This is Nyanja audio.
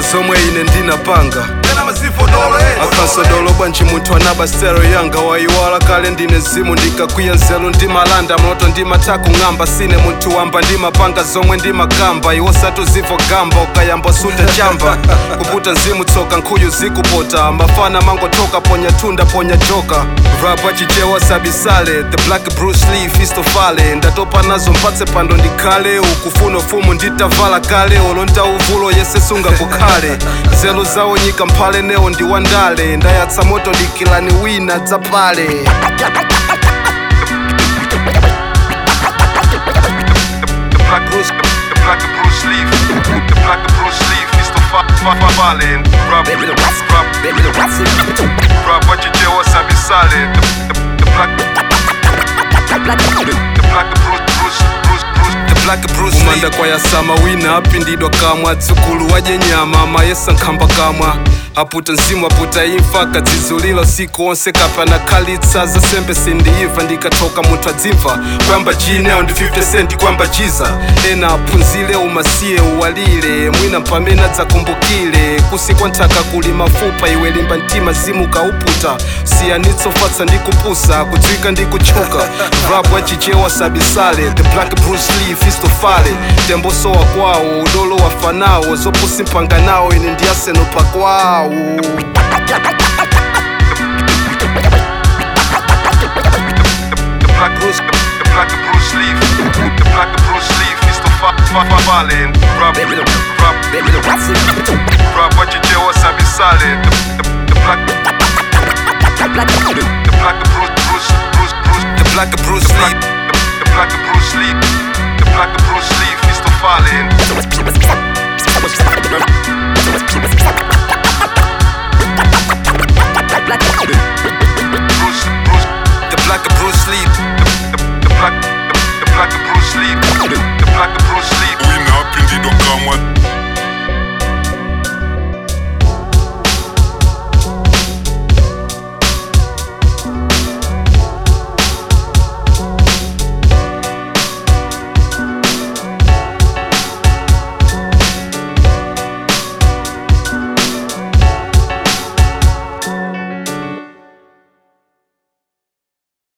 zomwe ine ndinapanga Tena mazifo dolo eh. akansodolo bwanji munthu anaba stero yanga wayiwala kale ndine zimu ndikakwiya nzeru ndimalanda mloto ndimatha kung'amba sine munthu wamba ndimapanga zomwe ndimakamba iwo satuzivo gamba ukayamba suta chamba kuputa mzimu tsoka nkhuyu zikupota mafana mangotoka ponya thunda ponya joka rapa chichewa sabisale the black bruce lee fistofale ndatopa nazo mpatse pando ndikhale ukufuna ufumu nditavala kale olonta uvulo yese sungakukhale nzeru zawo nyika mphale newo ndiwandale ndayatsa moto dikilani wina dzapale The black Bruce, the black Bruce Lee, the black Bruce Lee, Mr. Fa- Fa- Fa- Fallen, rap, rap, rap, what you do, what's up, solid. The, the, the black, the black Bruce, Bruce, Bruce, Bruce. the black bruce umanda kwayasama wina apindidwa kamwa tsukulu waje nyama mayesa nkhamba kamwa aputa mzimu aputa imfa kadzizulilo siku onse kapana khalitsa zasembe sindiyiva ndikatoka munthu adzimva kwamba jineo ndi 50 cent kwamba jiza ena aphunzire umasiye uwalire mwina mpamene adzakumbukire kusikwa nthaka kuli mafupa iwe limba mtima zimu kauputa siyanitsofatsa ndi kupusa kudziwika ndi kutchuka rap wachichewa sabisale the black bruce lee fistofale tembosowa kwawo udolo wafanawo zopusi mpanga nawo ine ndiyaseno pakwawo the black Bruce, the black Bruce Lee, the black Bruce Lee, Mr. Fa- Fa- Fa- Fallen, rap, rap, rap, what you do, what's up, solid. The, the, the black, the black Bruce, Bruce, Bruce, Bruce, the black bruce the black, lee the, the black Bruce Lee, the black Bruce Lee, Mr. Fallen. Bruce, Bruce, the black bruce lee